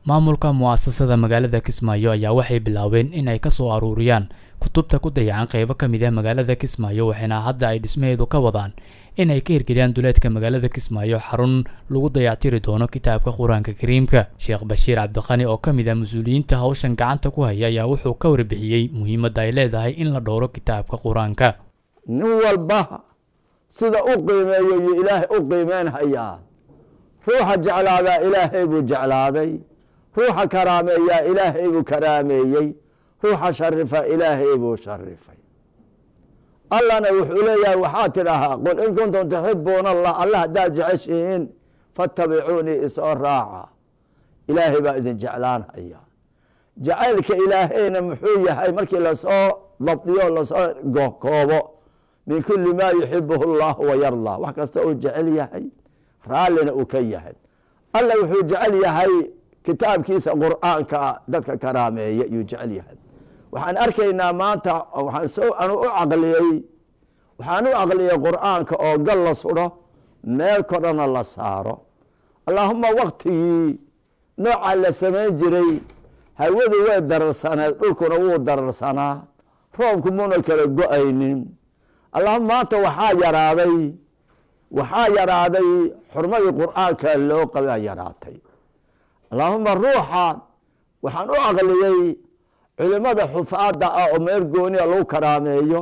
maamulka mu'asasada magaalada kismaayo ayaa waxay bilaabeen in ay kasoo aruuriyaan kutubta ku dayacan qeybo ka mid ah magaalada kismaayo waxaana hadda ay dhismaheedu ka wadaan in ay ka hirgeliyaan duleedka magaalada kismaayo xarun lagu dayactiri doono kitaabka qur-aanka kariimka sheekh bashiir cabdiqani oo ka mid ah mas-uuliyiinta hawshan gacanta ku haya ayaa wuxuu ka warbixiyey muhiimadda ay leedahay in la dhowro kitaabka qur-aanka nin walba sida u qiimeeyo iyo ilaahay u qiimeyn hayaa ruuxa jeclaadaa ilaahay buu jeclaaday ruuxa karaameeyaa ilaahay buu karaameeyey ruuxa sharifa ilaahay buu sharifay allana wuxuu leeyahay waxaa tidhahaa qul in kuntum tuxibuuna allah alla haddaad jeceshihiin fattabicuunii isoo raaca ilaahay baa idin jeclaanhaya jacaylka ilaahayna muxuu yahay markii lasoo dabdiyo lasoo koobo min kuli maa yuxibuhu اllah wayardaa wax kasta uu jecel yahay raallina uu ka yahay alla wuxuu jecel yahay kitaabkiisa qur'aanka dadka karaameeya yuu jecel yahay waxaan arkaynaa maanta waxaan soo anu u caqliyey waxaan u caqliyey qur'aanka oo gal la sudho meel kodhana la saaro allaahuma waktigii noocaa la samayn jiray hawadu way dararsaneed dhulkuna wuu dararsanaa roobku muna kala go-aynin allahuma maanta waxaa yaraaday waxaa yaraaday xurmadii qur'aanka loo qabaa yaraatay allaahuma ruuxa waxaan u caqliyey culimada xufaada ah oo meel gooniya lagu karaameeyo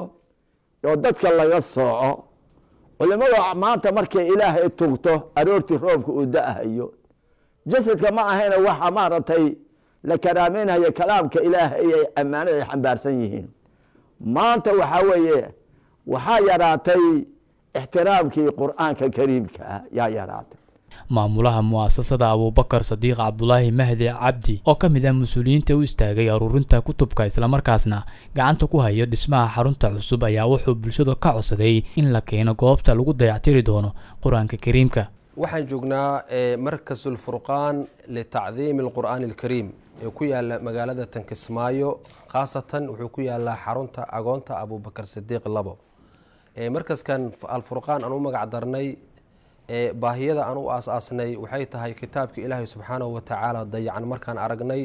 oo dadka laga sooco culimada maanta markay ilaahay tugto aroortii roobka uu da-hayo jasadka ma ahayna waxa maaragtay la karaameynhayo kalaamka ilaahay ay ammaanada ay xambaarsan yihiin maanta waxaa weeye waxaa yaraatay ixtiraamkii qur'aanka kariimka yaa yaraatay maamulaha mu'asasada abuubakar sadiiq cabdulaahi mahdi cabdi oo ka mid ah mas-uuliyiinta u istaagay aruurinta kutubka islamarkaasna gacanta ku hayo dhismaha xarunta cusub ayaa wuxuu bulshada ka codsaday in la keeno goobta lagu dayactiri doono qur-aanka kariimka waxaan joognaa markas ulfurqaan litacdiimi alqur'aani alkariim ee ku yaala magaalada tankismaayo khaasatan wuxuu ku yaalaa xarunta agoonta abuubakar sadiiq labo markaskan alfurqaan aan u magac darnay baahiyada aan u aas-aasnay waxay tahay kitaabka ilaahay subxaanahu watacaala dayacan markaan aragnay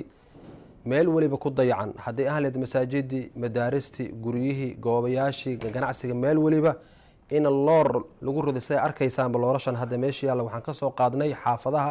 meel weliba ku dayacan hadday ahleed masaajidii madaaristii guryihii goobayaashii ganacsiga meel weliba in loor lagu riday siday arkaysaanba loorashan hadda meesha yaalla waxaan kasoo qaadnay xaafadaha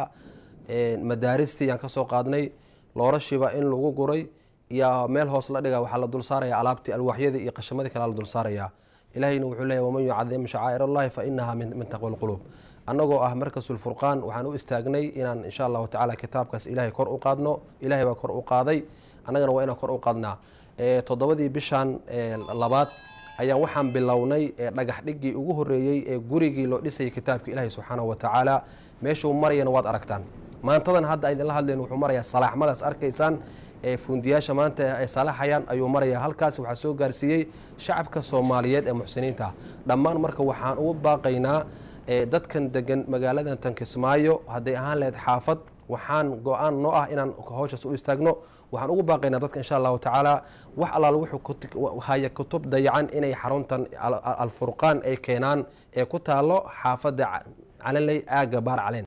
madaaristii yaan kasoo qaadnay loorashiiba in lagu guray iyo meel hoos la dhiga waxaa la dul saaraya alaabtii alwaaxyadii iyo qashamadii kale la dul saaraya ilahayna wuxuu leeyahy waman yucadim shacaa'ir allahi fa inaha min taqwa lquluub annagoo ah markasulfurqaan waxaan u istaagnay inaan insha allahu tacala kitaabkaas ilahay kor u qaadno ilahay baa kor u qaaday annagana waa inaan kor u qaadnaa toddobadii bishan labaad ayaan waxaan bilownay dhagax dhigii ugu horeeyey ee gurigii loo dhisayay kitaabka ilaahay subxaanahu watacaala meeshuu marayana waad aragtaan maantadan hadda idinla hadleen wuxuu marayaa salaaxmadaas arkaysaan ee fundiyaasha maanta ay salaxayaan ayuu maraya halkaas waxaa soo gaarsiiyey shacabka soomaaliyeed ee muxsiniinta ah dhammaan marka waxaan ugu baaqaynaa dadkan degan magaaladan tankismaayo hadday ahaan lahayd xaafad waxaan go-aan noo ah inaan howshaas u istaagno waxaan ugu baaqaynaa dadka insha allahu tacaala wax allaal wuxuu haya kutub dayacan inay xaruntan alfurqaan ay keenaan ee ku taalo xaafadda calanley aaga baar caleen